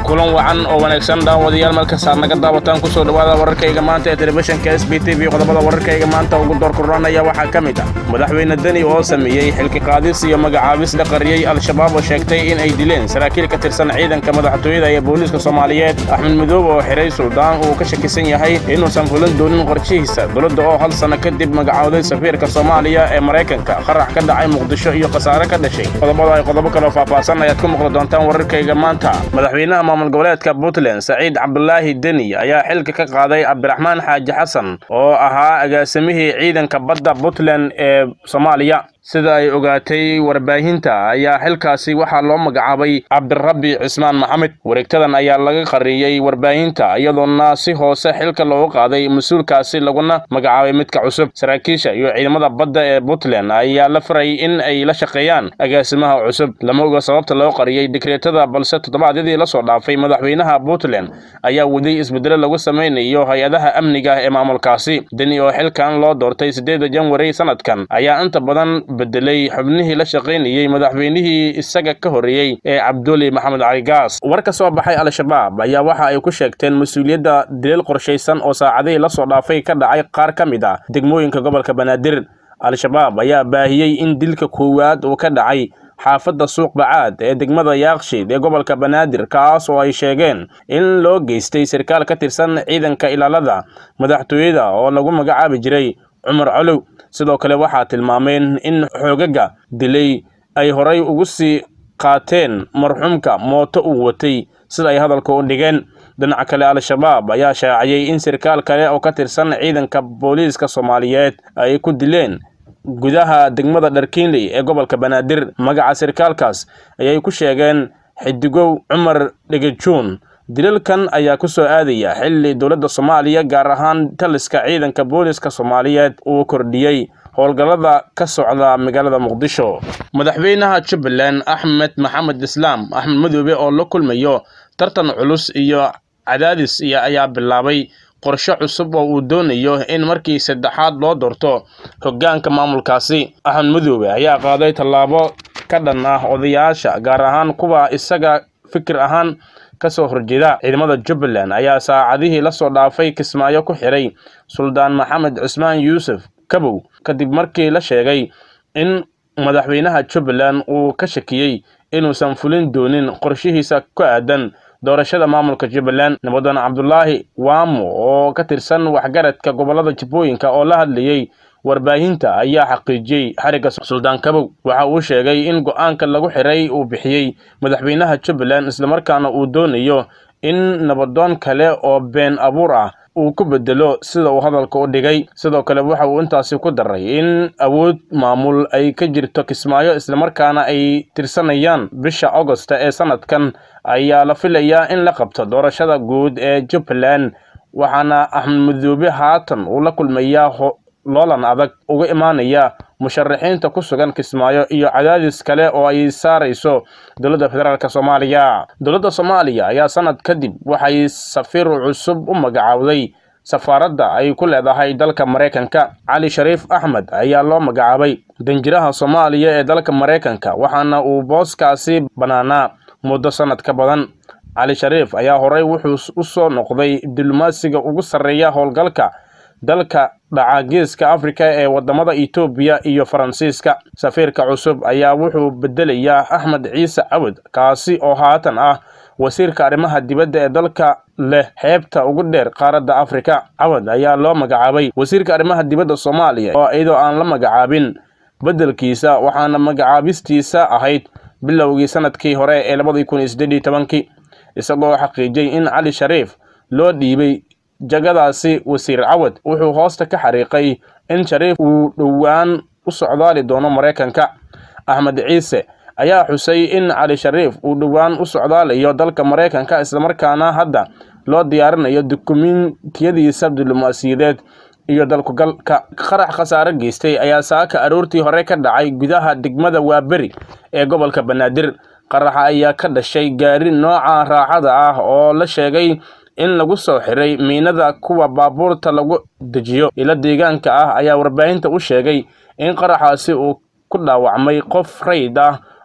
kulan wacan oo wanaagsan daawadayaal markasaad naga daawataan kusoo dhowaada wararkayga maanta ee telefishinka s b t v qodobada wararkayga maanta ugu doorkuranaya waxaa ka mid ah madaxweyne deni oo sameeyey xilki qaadis iyo magacaabis la qariyey al-shabaab oo sheegtay in ay dileen saraakiil ka tirsan ciidanka madaxtooyada ee booliiska soomaaliyeed axmed midoob oo xiray suldaan uu ka shakisan yahay inuusan fulin doonin qorshihiisa dowladda oo hal sanno kadib magacowday safiirka soomaaliya ee maraykanka qarax ka dhacay muqdisho iyo khasaare ka dhashay qodobada ay qodobo kaloo faahfaahsan ayaad ku maqli doontaan wararkayga maanta madaxweynaha maamul goboleedka puntland saciid cabdulaahi deni ayaa xilka ka qaaday cabdiraxmaan xaaji xasan oo ahaa agaasimihii ciidanka badda puntland ee soomaaliya sida ay ogaatay warbaahinta ayaa xilkaasi waxaa loo magacaabay cabdirabbi cismaan maxamed wareegtadan ayaa laga qariyey warbaahinta iyadoona si hoose xilka loogu qaaday mas-uulkaasi laguna magacaabay midka cusub saraakiisha iyo ciidamada badda ee puntland ayaa la faray in ay la shaqeeyaan agaasimaha cusub lama oga sababta loo qariyey dekreetada balse toddobaadyadii lasoo dhaafay madaxweynaha puntland ayaa waday isbedelo lagu samaynayo hay-adaha amniga ee maamulkaasi deni oo xilkan loo doortay sideeda janwari sanadkan ayaa inta badan bedelay xubnihii la shaqaynayey madaxweynihii isaga ka horreeyey ee cabduli maxamed cali gaas war ka soo baxay al-shabaab ayaa waxa ay ku sheegteen mas-uuliyadda dileel qorshaysan oo saacadihii lasoo dhaafay ka dhacay qaar ka mid ah degmooyinka gobolka banaadir al-shabaab ayaa baahiyey in dilka koowaad uu ka dhacay xaafadda suuq bacaad ee degmada yaakshiid ee gobolka banaadir kaas oo ay sheegeen in loo geystay sarkaal ka tirsan ciidanka ilaalada madaxtooyada oo lagu magacaabi jiray cumar colow sidoo kale waxaa tilmaameen in xoogaga dilay ay horay ugu sii qaateen marxuumka mooto uu watay sida ay hadalka u dhigeen dhinaca kale al-shabaab ayaa shaaciyey in sarkaal kale oo ka tirsan ciidanka booliiska soomaaliyeed ay ku dileen gudaha degmada dharkiinley ee gobolka banaadir magaca sarkaalkaas ayay ku sheegeen xidigow cumar dhegejuun dilalkan ayaa ku soo aadaya xilli dowladda soomaaliya gaar ahaan taliska ciidanka booliiska soomaaliyeed uu kordhiyey howlgallada ka socda magaalada muqdisho madaxweynaha jubbaland axmed maxamed islaam axmed madoobe oo la kulmayo tartan culus iyo cadaadis iyo ayaa bilaabay qorshe cusub oo uu doonayo in markii saddexaad loo doorto hoggaanka maamulkaasi axmed madoobe ayaa qaaday tallaabo ka dhan ah odayaasha gaar ahaan kuwa isaga fikir ahaan kasoo horjeeda ciidamada jubbaland ayaa saacadihii lasoo dhaafay kismaayo ku xiray suldaan maxamed cusmaan yuusuf kabow kadib markii la sheegay in madaxweynaha jubbaland uu ka shakiyey inuusan fulin doonin qorshihiisa ku aadan doorashada maamulka jubbaland nabadoon cabdulaahi waamo oo ka tirsan waxgaradka gobolada jubbooyinka oo la hadlayey warbaahinta ayaa xaqiijiyey xarigga suldaan kabow waxa uu sheegay in go-aanka lagu xiray uu bixiyey madaxweynaha jubbaland islamarkaana uu doonayo in nabadoon kale oo been abuur ah uu ku bedelo sida uu hadalka u dhigay sidoo kale waxa uu intaasi ku daray in awood maamul ay ka jirto kismaayo islamarkaana ay tirsanayaan bisha agosta ee sanadkan ayaa la filayaa in la qabto doorashada guud ee jubbaland waxaana axmed madoobe haatan uu la kulmayaa loolan adag uga imaanaya musharaxiinta ku sugan kismaayo iyo cadaadis kale oo ay saarayso dowladda federaalk soomaaliya dowladda soomaaliya ayaa sanad kadib waxay safiir cusub u magacaawday safaaradda ay ku leedahay dalka maraykanka cali shariif axmed ayaa loo magacaabay danjiraha soomaaliya ee dalka maraykanka waxaana uu booskaasi bannaanaa muddo sanad ka badan cali shariif ayaa horey wuxuu u soo noqday diblomaasiga ugu sarreeya howlgalka dalka dhaca geeska afrika ee wadamada etoobiya iyo faransiiska safiirka cusub ayaa wuxuu bedelayaa axmed ciise cawad kaasi oo haatan ah wasiirka arrimaha dibadda ee dalka leh xeebta ugu dheer qaaradda afrika cawad ayaa loo magacaabay wasiirka arrimaha dibadda soomaaliya oo iyadoo aan la magacaabin beddelkiisa waxaana magacaabistiisa ahayd bilowgii sanadkii hore ee labadii kun iyo siddeed iyo tobankii isagoo xaqiijiyey in cali shariif loo dhiibay jagadaasi wasiir cawad wuxuu hoosta ka xariiqay in shariif uu dhowaan u socdaali doono maraykanka axmed ciise ayaa xusay in cali shariif uu dhowaan u socdaalayo dalka maraykanka islamarkaana hadda loo diyaarinayo dukumentiyadiisa diblomaasiyadeed iyo dalkugalka qarax khasaare geystay ayaa saaka aroortii hore ka dhacay gudaha degmada waaberi ee gobolka banaadir qaraxa ayaa ka dhashay gaari nooca raaxada ah oo la sheegay in lagu soo xiray miinada kuwa baabuurta lagu dejiyo ilo deegaanka ah ayaa warbaahinta u sheegay in qaraxaasi uu ku dhaawacmay qof rayd ah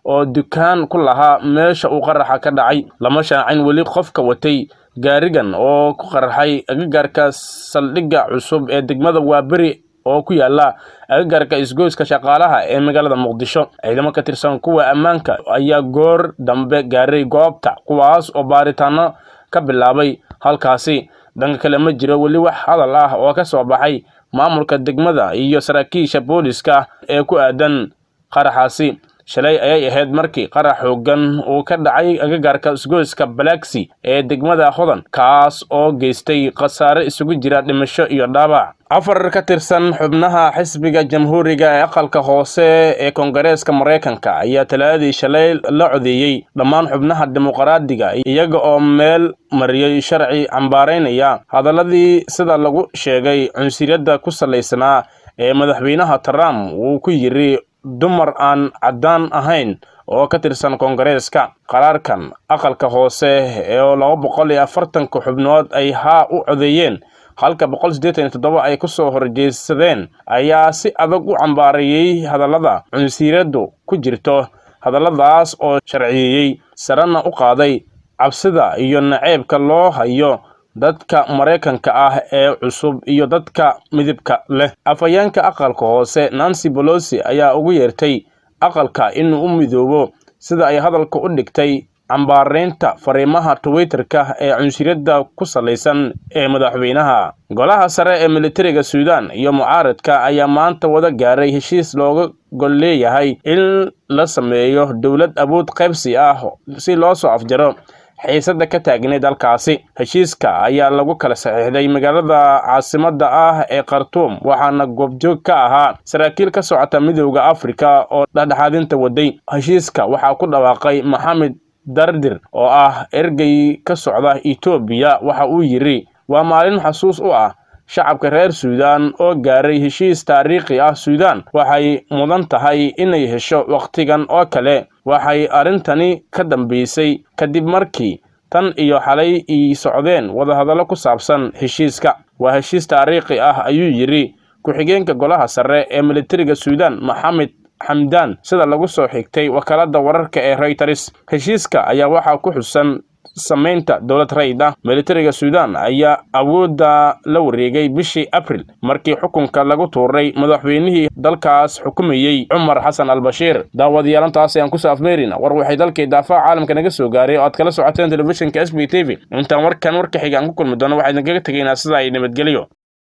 oo dukaan ku lahaa meesha uu qaraxa ka dhacay lama shaacin weli qofka watay gaarigan oo ku qarxay agagaarka saldhigga cusub ee degmada waaberi oo ku yaala agagaarka isgoyska shaqaalaha ee magaalada muqdisho ciidamo ka tirsan kuwa ammaanka ayaa goor dambe gaaray goobta kuwaas oo baaritaano ka bilaabay halkaasi dhanka kale ma jiro weli wax hadal ah oo ka soo baxay maamulka degmada iyo saraakiisha booliska ee ku aadan qaraxaasi shalay ayay ahayd markii qarax xoogan uu ka dhacay agagaarka isgoyska balaxi ee degmada hodan kaas oo geystay khasaare isugu jira dhimasho iyo dhaabac afar ka tirsan xubnaha xisbiga jamhuuriga ee aqalka hoose ee koongareeska maraykanka ayaa talaadii shalay la codeeyey dhammaan xubnaha dimuqraadiga iyaga oo meel mariyey sharci cambaaraynaya hadaladii sida lagu sheegay cunsuriyadda ku salaysnaa ee madaxweynaha trump uu ku yiri dumar aan caddaan ahayn oo ka tirsan koongareeska qaraarkan aqalka hoose ee laba boqol iyo afartanka xubnood ay haa u codeeyeen halka boqol siddeetan iyo toddoba ay ku soo horjeedsadeen ayaa si adag u cambaareeyey hadallada cunsiiraddu ku jirto hadalladaas oo sharciyeeyey sarena u qaaday cabsida iyo naceebka loo hayo dadka maraykanka ah ee cusub iyo dadka midibka leh afhayeenka aqalka hoose nancy bolosi ayaa ugu yeertay aqalka inuu u midoobo sida ay hadalka u dhigtay cambaaraynta fariimaha twitterka ee cunsuriyadda ku salaysan ee madaxweynaha golaha sare ee militariga suudan iyo mucaaradka ayaa maanta wada gaaray heshiis looga gol leeyahay in la sameeyo dowlad awood qaybsi ah si loo soo afjaro xiisadda ka taagneyd halkaasi heshiiska ayaa lagu kala saxiixday magaalada caasimadda ah ee khartuum waxaana goobjoog ka ahaa saraakiil ka socota midowda afrika oo dhexdhexaadinta waday heshiiska waxaa ku dhawaaqay maxamed dardir oo ah ergey ka socda etoobiya waxa uu yidhi waa maalin xasuus u ah shacabka reer suudan oo gaaray heshiis taariikhi ah suudan waxay mudan tahay inay hesho wakhtigan oo kale waxay arrintani ka dambaysay kadib markii tan iyo xalay ii socdeen wadahadallo ku saabsan heshiiska waa heshiis taariikhi ah ayuu yidhi ku-xigeenka golaha sare ee militariga suudan maxamed xamdaan sida lagu soo xigtay wakaaladda wararka ee reyters heshiiska ayaa waxaa ku xusan samaynta dowlad rayd ah militariga suudan ayaa awoodda la wareegay bishii abril markii xukunka lagu tuuray madaxweynihii dalkaas xukumayey cumar xasan albashiir daawadayaalantaas ayaan kusoo afmeerina war waxay dalkii daafaha caalamka naga soo gaaray oo aad kala socoteen telefishinka s b t v intaan warkan warka xiga aan ku kulmi doono waxaa idinkaga tegaynaa sida ay nabadgelyo